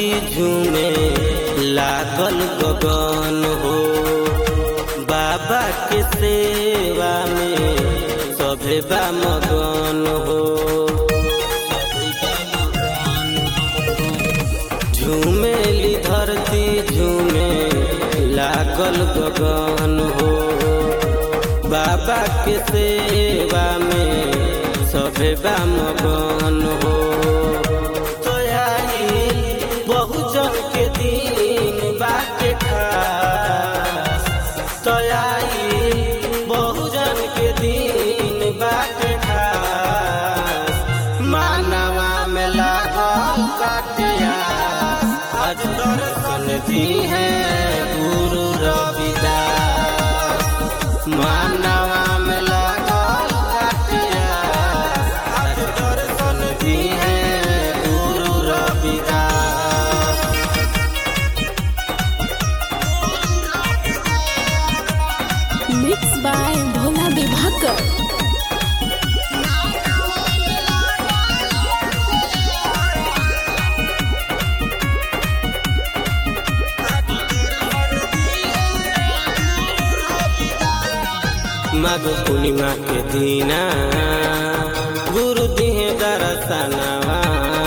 झूमे लागल गगन हो बाबा के सेवा में सभे बा मगन हो झूमेली धरती झूमे लागल गगन हो बाबा के सेवा में सभे बा मगन हो तोयाई बहुजन के दिन बाटे खास तोयाई बहुजन के दिन बाटे खास मानवा में लागल काटिया आज दर्शन दी है गुरु रविदास मानवा में लागल काटिया आज दर्शन दी है गुरु Ravidas Mixed by Bhola Vibhakar. Magh पूर्णिमा के दीना गुरु दिहे दरसनवा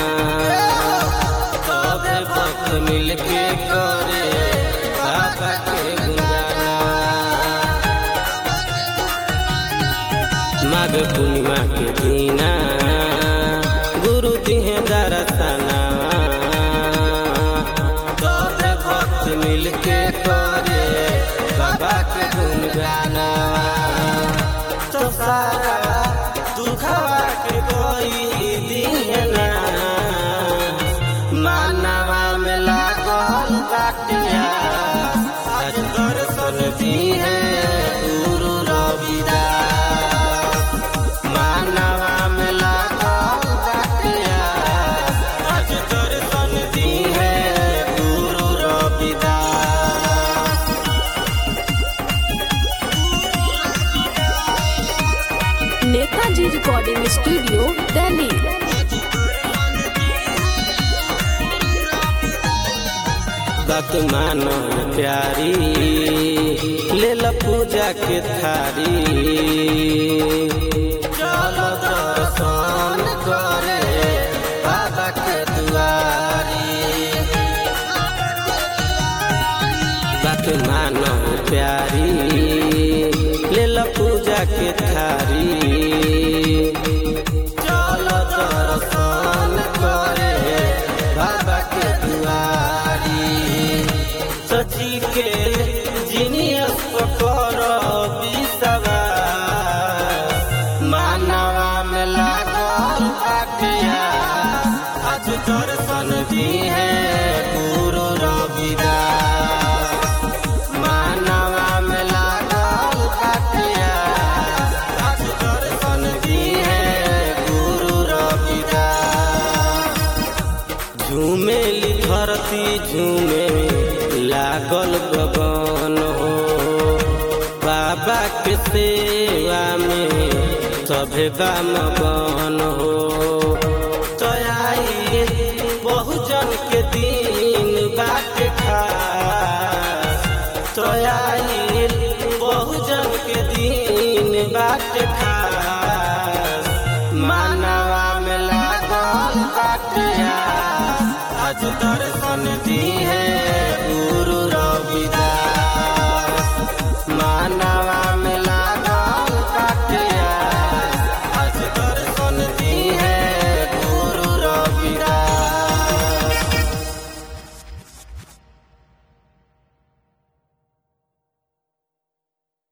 सब भक्त मिलके करे बाबा के गुणगाना माघ पूर्णिमा के दीना गुरु दिहे दरसनवा सब भक्त मिलके करे बाबा के गुणगाना तो सारा दुखवा के कोई दिहना मानवा में लागल काटिया आज दर्शन दी है गुरु रविदास मानवा में लागल काटिया आज दर्शन दी है गुरु Ravidas Netaji Recording Studio, Delhi. बात मानो प्यारी ले ला पूजा के थारी चलो दर्शन करे बाबा के दुआरी बात मानो प्यारी ले ला पूजा के थारी चलो दर्शन करे बाबा के दुआरी सची के जिनियस पकर बिसवा मानवा में लागल काटिया आज दर्शन दी है गुरु रविदास मानवा में लागल काटिया आज दर्शन दी है गुरु रविदास झूमेली धरती झूमे लागल गगन हो बाबा के सेवा में सभे बा मगन हो तयाई बहुजन के दिन बाटे खास तयाई बहुजन के दिन बाटे खास मानवा में लागल काटिया आज दर्शन